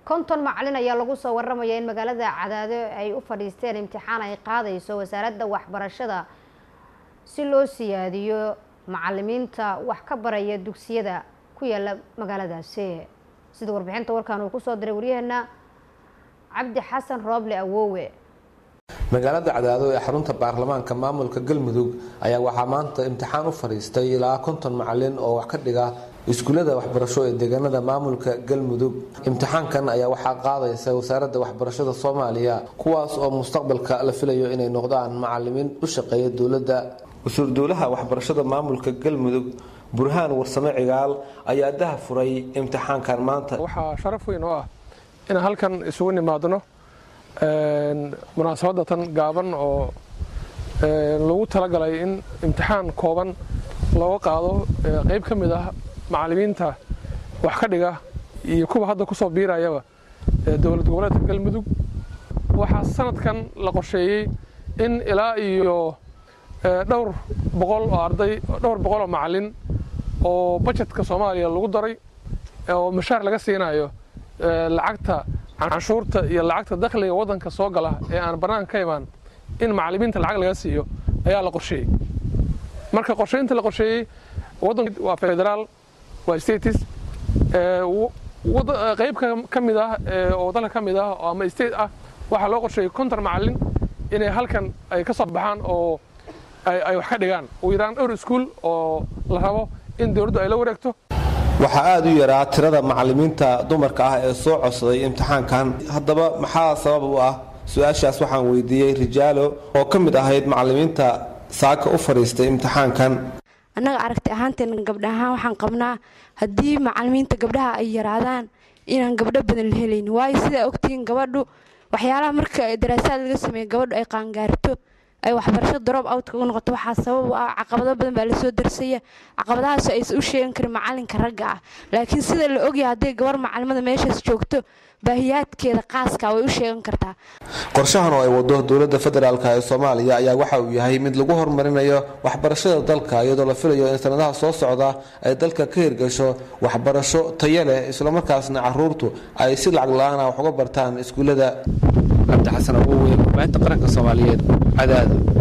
konton macalin ayaa lagu soo waramaya in magaalada cadaado ay u fadhiisteen imtixaan ay qaadayso wasaaradda waxbarashada si loo siyaadiyo macalimiinta wax ka baraya dugsiyada ku yaala magaaladaasi sida warbixinta warkan uu kusoo diray waryaheena cabdi xasan rooble awoowe magaalada cadaado ee xarunta baarlamaanka maamulka galmudug ayaa waxaa maanta imtixaan u fadhiistay ilaa konton macalin oo wax ka dhiga iskuullada waxbarasho ee deegaanada maamulka galmudug imtixaankan ayaa waxaa qaadaysa wasaaradda waxbarashada soomaaliya kuwaas oo mustaqbalka la filayo inay noqdaan macalimiin u shaqeeya dowladda wasuur dowlaha waxbarashada maamulka galmudug burhaan warsame cigaal ayaa daha furay imtixaankan maanta waxaa sharaf weyn oo ah inaan halkan isugu nimaadno munaasabadda tan gaaban oo lagu talagalay in imtixaan kooban looga qaado qayb ka mid ah macalimiinta wax ka dhiga iyo kuwa hadda ku soo biirayaba dowlad goboleedka galmudug waxaa sanadkan la qorsheeyey in ilaa iyo dhowr boqol oo arday dhowr boqol oo macalin oo bajetka soomaaliya lagu daray oo mashaar laga siinayo lacagta canshuurta iyo lacagta dakhliga waddanka soo gala ee aan bannaan ka imaan in macalimiinta lacag laga siiyo ayaa la qorsheeyey marka qorsheynta la qorsheeyey waddanku waa federaal waa states qayb ka mid ah oo dalka ka mid ah ama state ah waxaa loo qorsheeyey konton macalin inay halkan ay ka soo baxaan oo ay wax ka dhigaan ugu yaraan dhowr iskuul oo la rabo in dowladdu ay la wareegto waxaa aada u yaraa tirada macalimiinta dumarka ah ee soo codsaday imtixaankan haddaba maxaa sabab u ah su-aashaas waxaan weydiiyey rijaalo oo ka mid ahayd macalimiinta saaka u fadhiistay imtixaankan annaga aragti ahaanteen gabdha ahaan waxaan qabnaa haddii macalimiinta gabdhaha ay yaraadaan inaan gabdho badan la helayn waayo sidaa ogtihiin gabadhu waxyaalaha marka daraasaad laga sameeya gabadhu ay qaangaarto ay waxbarasho drop outka u noqoto waxaa sabab u ah caqabado badan baa lasoo darsaya caqabadahaas aysan u sheegan karin macalinka ragga ah laakiin sida la ogyahay hadday gabar macalimada meeshaas joogto baahiyaadkeeda qaaska way u sheegan kartaa qorshahan oo ay wado dowladda federaalk ee soomaaliya ayaa waxa uu yahay mid lagu horumarinayo waxbarashada dalka iyadoo la filayo in sanadaha soo socda ay dalka ka hirgasho waxbarasho tayo leh islamarkaasna caruurtu ay si lacag la-aan ah wax uga bartaan iskuullada cabdi xasan awowe warbaahinta qaranka soomaaliyeed cadaado